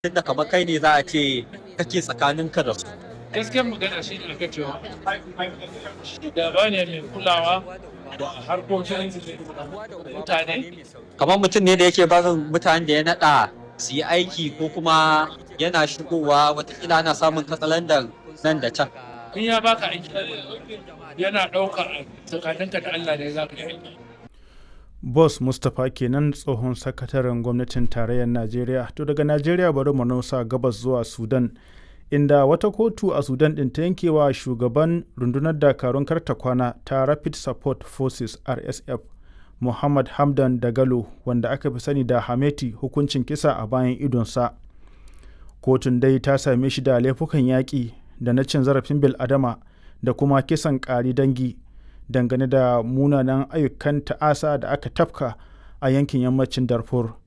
tunda kamar kai ne za a ce kake tsakaninka da su gaskiyar magana shi ne aka cewa shugaba ne mai kulawa da harkokin mutane kamar mutum ne da yake barin mutanen da ya naɗa su yi aiki ko kuma yana shigowa watakila ana samun katsalandar nan da can in ya baka aiki yana ɗauka tsakaninka da Allah ne za ka yi aiki Boss Mustapha kenan tsohon sakataren gwamnatin tarayyar Najeriya. To daga Najeriya bari mu nausa gabas zuwa Sudan. Inda wata kotu a Sudan ɗin ta yankewa shugaban rundunar dakarun karta kwana ta Rapid Support Forces RSF Muhammad Hamdan Dagalo wanda aka fi sani da Hameti hukuncin kisa a bayan idonsa. Kotun dai ta same shi da laifukan yaƙi da na cin zarafin bil'adama da kuma kisan ƙari dangi dangane da munanan ayyukan ta'asa da aka tafka a yankin yammacin Darfur.